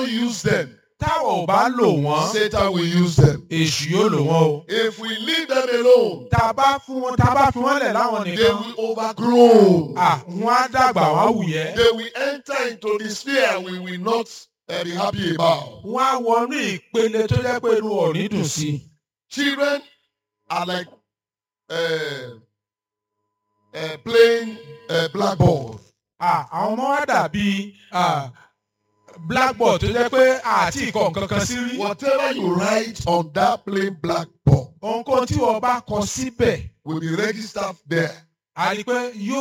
not use them, táwọn ò bá lò wọ́n Satan will use them. èṣù yóò lò wọ́n o. If we leave them alone, tá a bá fún wọn tá a bá fi wọ́n lẹ̀ láwọn they nìkan will overgrow. à wọ́n á dàgbà wọ́n á wùyẹ́. They will enter into the sphere we will not uh, be happy about. wọ́n á wọnú ìpele tó jẹ́ pé inú ọ̀ní dùn sí i. Children are like uh, uh, playing uh, blackboard. À, àwọn ọmọ wa dàbí à, blackboard tó jẹ́ pé àti ìkọ̀ nǹkan kan sí rí. Whatever you write on that plain blackboard ohunkóhun tí wọ́n bá kọ síbẹ̀ will be registered there. a rí i pé yóò